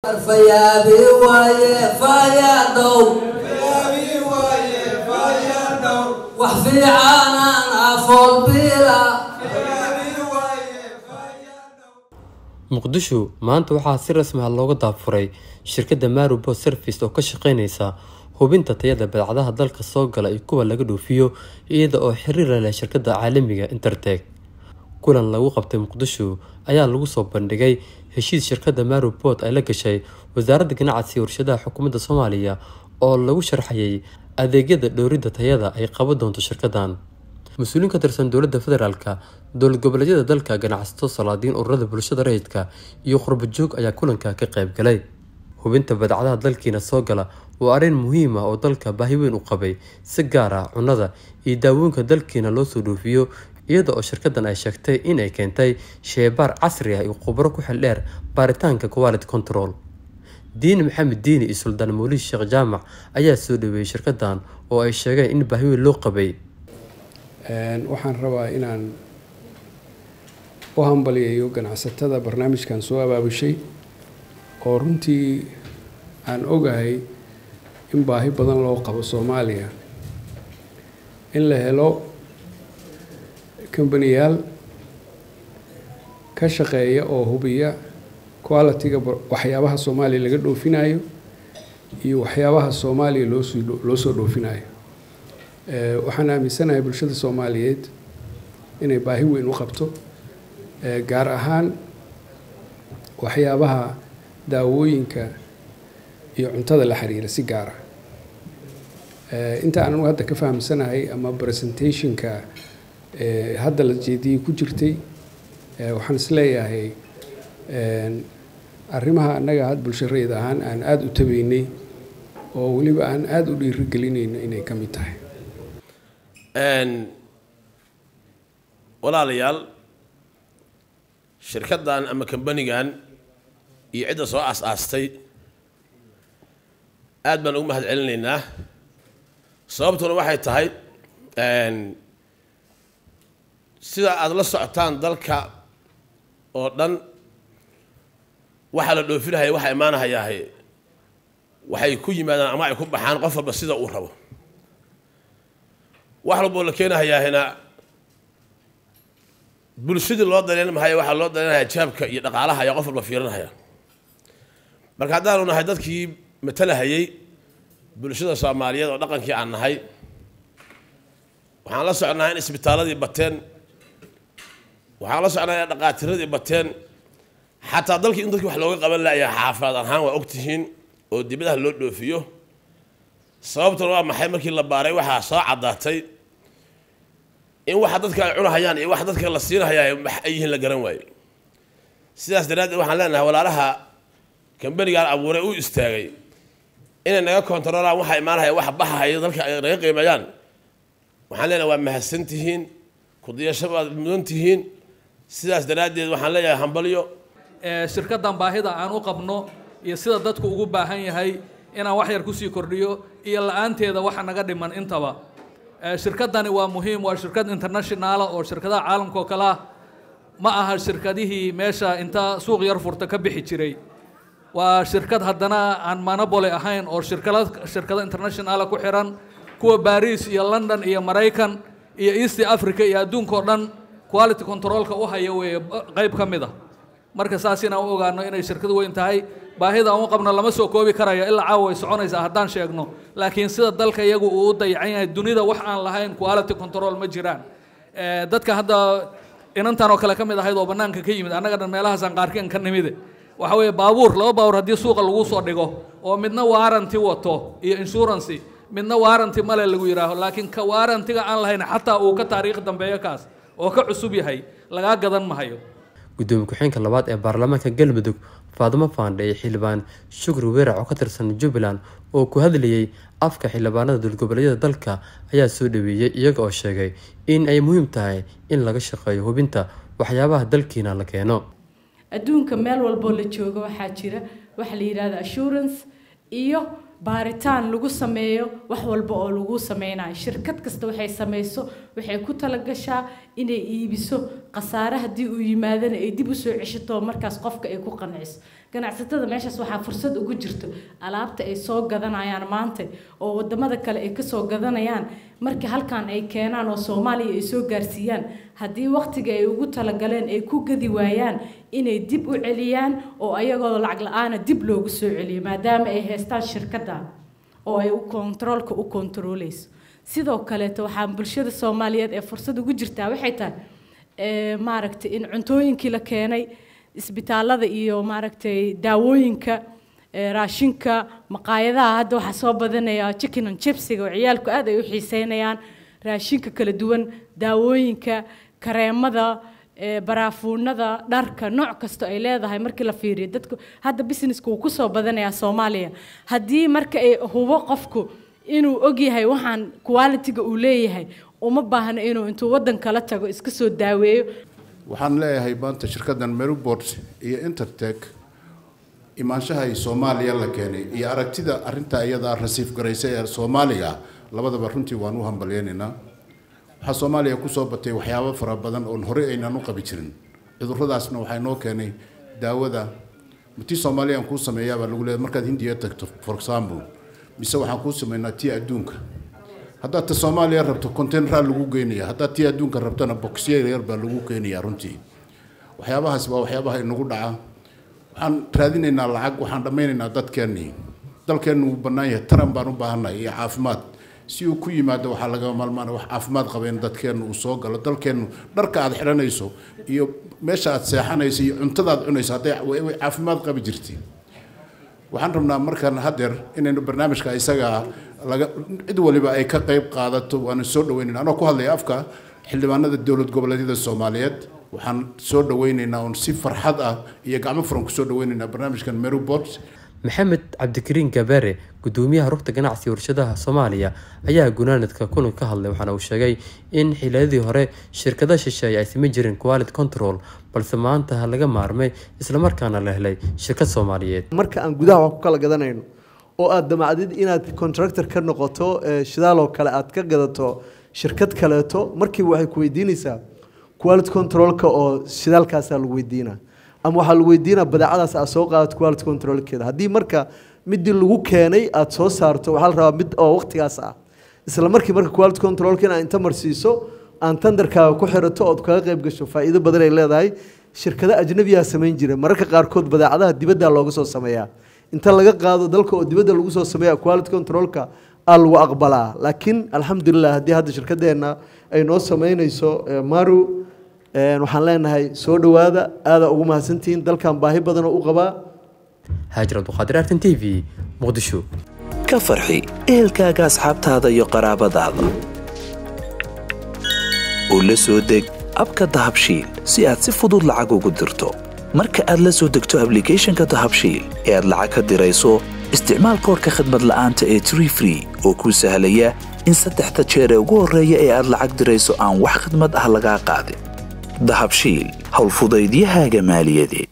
fayaabi waaye fayaadhow wax fiicanaan afoolbiila muqdisho maanta waxaa si rasmi ah looga daafuray shirkadda marubo service oo ka shaqeyneysa hubinta tayada badeecadaha dalka soo gala iyo kuwa laga dhoofiyo iyada oo xiriir leh shirkadda caalamiga interteg kulan lagu qabtay muqdisho ayaa lagu soo bandhigay heshiis shirkadda marubot ay la gashay wasaaradda ganacsiga warshadaha xukuumadda soomaaliya oo lagu sharxayay adeegyada dhowridda tayada ay qaban doonto shirkaddan mas-uuliin ka tirsan dowladda federaalka dowlad goboleedyada dalka ganacsato salaadiin ururada bulshada rayidka iyo qurbajoog ayaa kulanka ka qayb galay hubinta badeecadaha dalkiina soo gala waa arrin muhiim ah oo dalka baahi weyn u qabay si gaar ah cunnada iyo daawooyinka dalkiina loo soo dhoofiyo iyada oo shirkaddan ay sheegtay in ay keentay sheebaar casri ah iyo khubro ku xil dheer baaritaanka quality control diini maxamed diini iyo suldaan mawlid sheekh jaamac ayaa soo dhaweeyey shirkaddan oo ay sheegeen in baahi weyn loo qabay waxaan rabaa inaan u hambaliyayo ganacsatada barnaamijkan soo abaabushay oo runtii aan ogahay in baahi badan loo qabo soomaaliya in la helo kambaniyaal ka shaqeeya oo hubiya quality-ga waxyaabaha soomaaliya laga dhoofinayo iyo waxyaabaha soomaaliya loosoo loo soo dhoofinayo waxaan aaminsanahay bulshada soomaaliyeed inay baahi weyn u qabto gaar ahaan waxyaabaha daawooyinka iyo cuntada la xiriira si gaara inta aan hadda ka fahamsanahay ama presentationka hadda la jeediyey ku jirtay waxaan isleeyahay arrimaha annaga had bulshareed ahaan aan aada u tabeynay oo weliba aan aada u dhiirigelinayno inay ka mid tahay walaalayaal shirkaddan ama kambanigan iyo cidda soo aas-aastay aad baan ugu mahad celinaynaa sababtuna waxay tahay sida aada la socotaan dalka oo dhan waxaa la dhoofinahaya waxaa imaanahayaahe waxay ku yimaadaan ama ay ku baxaan qof walba sida uu rabo wax walboo la keenahayaahina bulshadii loo daleen mahaya waxaa loo daleenaya jaabka iyo dhaqaalaha ayaa qof walba fiirinahaya marka haddaanu nahay dadkii matalahayay bulshada soomaaliyeed oo dhaqankii aan nahay waxaan la socnaa in isbitaaladii bateen waxaan la socnaa in dhaqaatiradii bateen xataa dalkii in dadkii wax looga qaban layaa xaafaad ahaan waa ogtihiin oo dibadaha loo dhoofiyo sababtuna waa maxay markii la baaray waxaa soo caddaatay in waxa dadka ay cunahayaan iyo waxa dadka la siinahayaa wax ay yihiin la garan waayo sidaas daraaddeed waxaan leenahay walaalaha kambanigaan abuuray u istaagay inay naga kontaroolaan waxa imaanahaya waxa baxahaya dalka ay naga qiimeeyaan waxaan leenahay waa mahadsan tihiin kudiyasho baad mudan tihiin sidaas daraaddeed waxaan leeyahay hambalyo shirkaddan baahida aan u qabno iyo sida dadku ugu baahan yahay inaan wax yar kusii kordhiyo iyo la-aanteeda waxa naga dhiman intaba shirkaddani waa muhiim waa shirkad internationaala oo shirkadaha caalamka oo kale ah ma aha shirkadihii meesha inta suuq yar furta ka bixi jiray waa shirkad haddana aan manabole ahayn oo shirkala shirkado internationaala ku xiran kuwa baris iyo london iyo maraykan iyo east africa iyo adduunka oo dhan quality controlka u haya weeye qayb ka mid a marka saas inaan u ogaano inay shirkad weyn tahay baahida aan u qabno lama soo koobi karayo ilaa caawa way soconaysaa haddaan sheegno laakiin sida dalka iyagu uu u dayacan yahay dunida wax aan lahayn quality control ma jiraan dadka hadda inantan oo kale ka mid ahayd oo bannaanka ka yimid annaga dhan meelahaasaan qaarkeen ka nimide waxa weeye baabuur laba baabuur haddii suuqa lagu soo dhigo oo midna waaranti wato iyo insurance midna waaranti male lagu yidhaaho laakiin ka waarantiga aan lahayn xataa uu ka taariikh dambeeyo kaas oo ka cusub yahay lagaa gadan mahayo gudoomiye ku-xeenka labaad ee baarlamaanka galmudug faadimo faandhe iyo xildhibaan shukri weerac oo ka tirsan jubbaland oo ku hadlayay afka xildhibaanada dowlgoboleedyada dalka ayaa soo dhaweeyey iyaga oo sheegay in ay muhiim tahay in laga shaqeeyo hubinta waxyaabaha dalkiina la keeno adduunka meel walboo la joogo waxaa jira waxa la yidhahda assurance iyo baaritaan lagu sameeyo wax walba oo lagu sameynayo shirkad kasta waxay samayso waxay ku talagashaa inay iibiso khasaare haddii uu yimaadana ay dib usoo ceshato markaas qofka ay ku qanciso ganacsatada meeshaas waxaa fursad ugu jirto alaabta ay soo gadanayaan maanta oo wadamada kale ay kasoo gadanayaan markii halkan ay keenaan oo soomaaliya ay soo gaarsiiyaan haddii waqtiga ay ugu talagaleen ay ku gadi waayaan inay dib u celiyaan oo ayagoo lacag la-aana dib loogu soo celiyo maadaama ay haystaan shirkadda oo ay kontaroolka u kontaroleyso sidoo kaleeto waxaa bulshada soomaaliyeed ee fursad ugu jirtaa waxay tahay maaragtay in cuntooyinkii la keenay isbitaalada iyo maaragtay daawooyinka raashinka maqaayadaha hadda waxaa soo badanaya chicken and chipsiga oo ciyaalku aad ay u xiiseynayaan raashinka kala duwan daawooyinka kareemada baraafuunada dharka nooc kasto ay leedahay markii la fiiriyo dadku hadda businesska wuu kusoo badanayaa soomaaliya haddii marka ay hubo qofku inuu ogyahay waxaan quality-ga uu leeyahay uma baahna inuu intuu waddan kala tago iska soo daaweeyo waxaan leeyahay maanta shirkaddan merubort iyo intertech imaanshaha ay soomaaliya la keenay iyo aragtida arrinta iyada rasiif garaysay ee soomaaliga labadaba runtii waan u hambalyeynaynaa waxaa soomaaliya kusoo batay waxyaabo fara badan oon horey aynaan u qabi jirin cuduradaasna waxaa noo keenay daawada tii soomaaliyaan kuu sameeyaabaa lagu leeyahay markaad hindiya tagto for example mise waxaan kuu sameynaa tii adduunka haddaad ta soomaaliya rabto containeraa lagu geynaya haddaad tii adduunka rabtona boxyar yar baa lagu keenayaa runtii waxyaabahaas waa waxyaabaha inagu dhaca waxaan raadinaynaa lacag waxaan dhammaynaynaa dadkeennii dalkeennu wuu bannaan yahay taran baan u baahannahay iyo caafimaad si uu ku yimaado waxaa laga maalmaan wax caafimaad qaba in dadkeennu uu soo galo dalkeennu dharka aad xidhanayso iyo meesha aad seexanayso iyo cuntada aad cunayso hadday way caafimaad qabi jirtay waxaan rabnaa markaan hadeer inaynu barnaamijka isaga laga cid waliba ay ka qayb qaadato waana soo dhaweynayna anoo ku hadlaya afka xildhibaanada dowlad goboleedyada soomaaliyeed waxaan soo dhaweynaynaa oon si farxad ah iyo gacmo furan kusoo dhaweynaynaa barnaamijkan merubot maxamed cabdikariin gabeere gudoomiyaha rugta ganacsiga warshadaha soomaaliya ayaa gunaanadka kulan ka hadlay waxaana uu sheegay in xiliyadii hore shirkada shisheeye ay samayn jireen quality control balse maanta laga maarmay islamarkaana la helay shirkad soomaaliyeed marka aan gudaha wax ku kala gadanayno oo aad damacdid inaad contractor ka noqoto shidaal oo kale aad ka gadato shirkad kaleeto markiiba waxay ku weydiinaysaa quality controlka oo shidaalkaasaa lagu weydiinaa ama waxaa lagu weydiinaa badeecadaas aad soo qaadato quality controlkeeda haddii marka midii lagu keenay aad soo saarto waxaa la rabaa mid oo waqtigaas ah isla markii marka quality controlka in aad inta marsiiso aan tandarkaaga ku xirato ood kaga qayb gasho faa'iido badan ay leedahay shirkado ajnabiyaa samayn jira mararka qaarkood badeecadaha dibadda looga soo sameeyaa inta laga qaado dalka oo dibadda lagu soo sameeya quality controlka aa lagu aqbalaa laakiin alxamdulilah haddii hadda shirkadeenna ay noo sameynayso maru waxaan leenahay soo dhowaada aada ugu mahadsantihiin dalkan baahi badan oo u qabaa haajir abduqaadir artan t v muqdisho ka farxi ehelkaaga asxaabtaada iyo qaraabadaada oo la soo deg abka dahabshiil si aad si fudud lacag ugu dirto marka aad la soo degto ablicathonka dahabshiil ee aad lacag ka dirayso isticmaal koorka khadmad la'aanta ee tree free oo kuu sahlaya in saddexda jeer ee ugu horreeya ee aad lacag dirayso aan wax khadmad ah lagaa qaadin dahabshiil howlfudaydiyahaaga maaliyadeed